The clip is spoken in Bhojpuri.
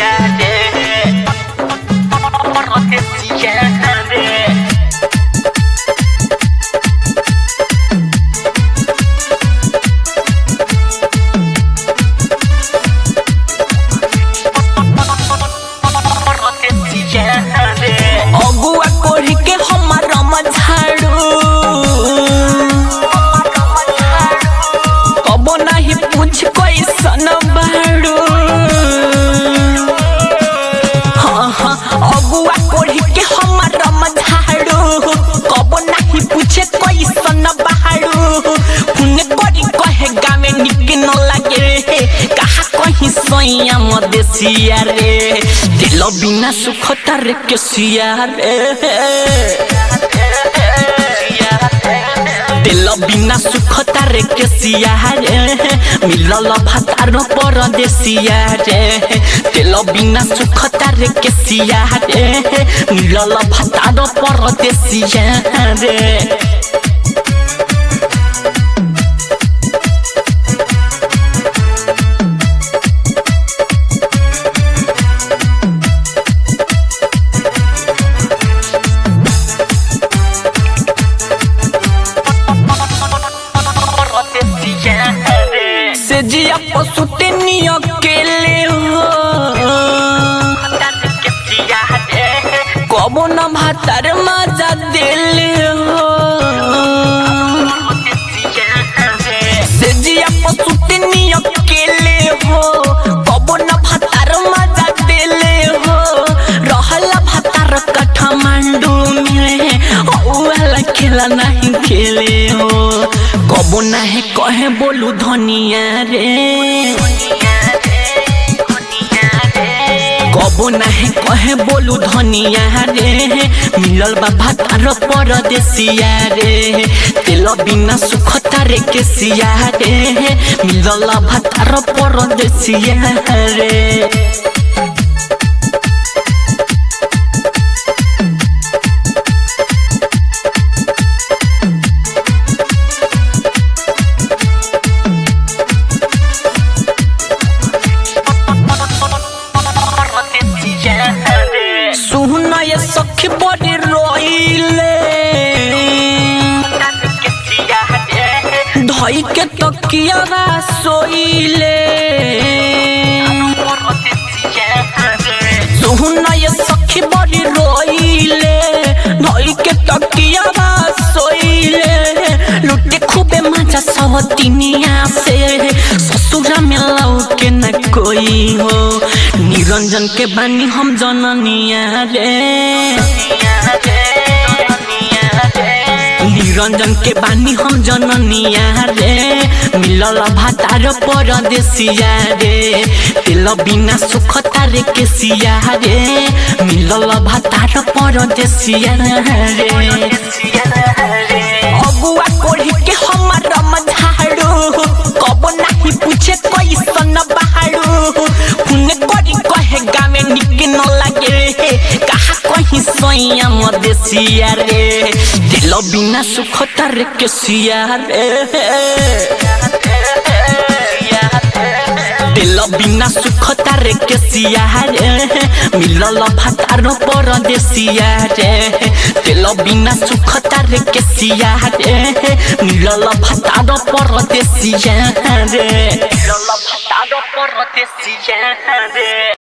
रे परदेसिया रे अगुआ कोढ़ी के हमार झाड़ू कबो नहीं पूछ कैसन बाड़ू हाँ हाँ अगुआ कोढ़ी के हमार झाड़ू कबो नहीं पूछे कैसन बाड़ू हुन करी कहे गावे निक न लागे रे कहा कहीं सोया मदेसिया रे दिल बिना सुख तर के सिया रे दिल बिना सुख तार के सिया रे मिलल भातार परदेसिया रे दिल बिना सुख तार के सिया रे मिलल भातार परदेसिया रे से जिया पसुते नी अकेले हो कबो न भातार मजा दिले हो से जिया पसुते नी अकेले हो कबो न भातार मजा दिले हो रहला भातार काठमांडू में औला खेला नहीं खेले हो कबो नाही कहे बोलू धनिया रे कबो नाही कहे बोलू धनिया रे मिलल बा भातार परदेसिया रे तेल बिना सुख तारे के सिया रे मिलल भातार परदेसिया रे सुन ये सखी बड़ी रोइले धई के तकिया सोइले सुन ये सखी बड़ी रोइले धई के तकिया सोइले लुटे खूबे मजा सवतिनिया से ससुरा में लौ के न कोई हो निरंजन के बानी हम जननिया रे निरंजन के बानी हम जननिया रे मिलल भातार परदेसिया रे तेल बिना सुख तारे के सिया रे मिलल भातार परदेसिया रे अगुआ कोढ़ी के हमार झाड़ू कबो नहीं पूछे कैसन बाड़ू हुन करी कहे गावे निक न लागे रे कहा कहीं सोया मदेसिया रे दिल बिना सुख तर के सिया रे दिल बिना सुख तार के सिया रे मिलल भातार परदेसिया रे दिल बिना सुख तार के सिया रे मिलल भातार परदेसिया रे Lola patado por rotecilla de